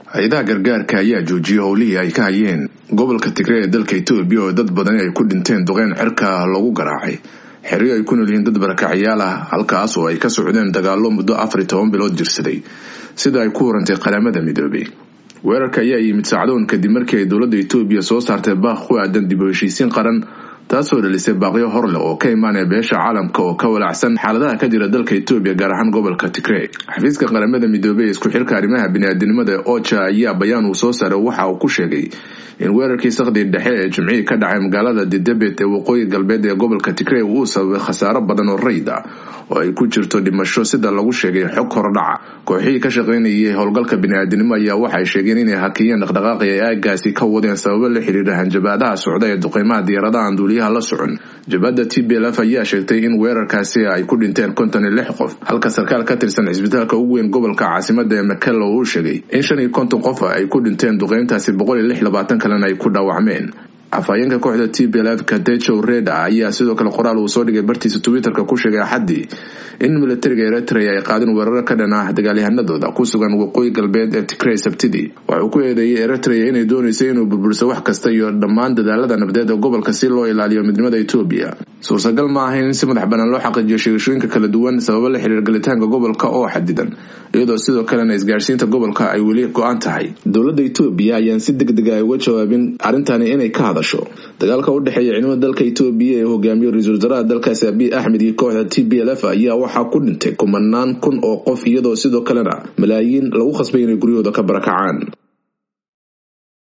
hay-adaha gargaarka ayaa joojiyay howlihii ay ka hayeen gobolka tigre ee dalka etoobiya oo dad badani ay ku dhinteen duqeyn cirka lagu garaacay xeryo ay ku nool yihiin dad barakacyaal ah halkaas oo ay ka socdeen dagaalo muddo afar iyo toban bilood jirsaday sida ay ku warantay qaramada midoobay weerarka ayaa yimid sacdoon kadib markii ay dowladda etoobiya soo saartay baaq ku aadan dib u heshiisiin qaran taasoo dhalisay baaqyo horleh oo ka imaanaya beesha caalamka oo ka walacsan xaaladaha ka jira dalka etoobiya gaar ahaan gobolka tigre xafiiska qaramada midoobey ee isku xilka arrimaha biniaadinimada oja ayaa bayaan uu soo saaray waxa uu ku sheegay in weerarkii sakhdii dhexe ee jimcihii ka dhacay magaalada didebet ee waqooyi galbeed ee gobolka tigre uu sababay khasaaro badan oo rayid ah oo ay ku jirto dhimasho sida lagu sheegay xog hordhaca kooxihii ka shaqaynayay howlgalka biniaadinimo ayaa waxay sheegeen inay hakiyeen dhaqdhaqaaqi ay aagaasi ka wadeen sababo la xiriira hanjabaadaha socda ee duqeymaha diyaaradaha duuliyaha la socon jabhadda t b lf ayaa sheegtay in weerarkaasi ay ku dhinteen konton iyo lix qof halka sarkaal ka tirsan cisbitaalka ugu weyn gobolka caasimada ee makelo uu sheegay in shan iyo konton qof ay ku dhinteen duqeyntaasi boqol iyo lix labaatan kalena ay ku dhaawacmeen afhayeenka kooxda t b lf kadejow reda ayaa sidoo kale qoraal uu soo dhigay bartiisa twitterka ku sheegay axaddii in militariga eritrea ay qaadeen weerar ka dhan ah dagaalyahanadooda ku sugan waqooyi galbeed ee tigrey sabtidii waxuu ku eedeeyay eritrea inay dooneysay inuu burburiso wax kasta iyo dhammaan dadaalada nabdeed ee gobolka si loo ilaaliyo midnimada etoobiya suurtagal ma ahayn in si madax banaan loo xaqiijiyo sheegashooyinka kala duwan sababo la xiriir galitaanka gobolka oo xadidan iyadoo sidoo kalena isgaarsiinta gobolka ay weli go-an tahay dowladda etoobiya ayaan si deg dega uga jawaabin arrintani inay ka hadasho dagaalka u dhexeeya ciidamada dalka etoobiya ee hogaamiyo ra-iisul wasaaraha dalkaasi abiy axmed iyo kooxda t b l f ayaa waxaa ku dhintay kumanaan kun oo qof iyadoo sidoo kalena malaayiin lagu khasbay inay guryahooda ka barakacaan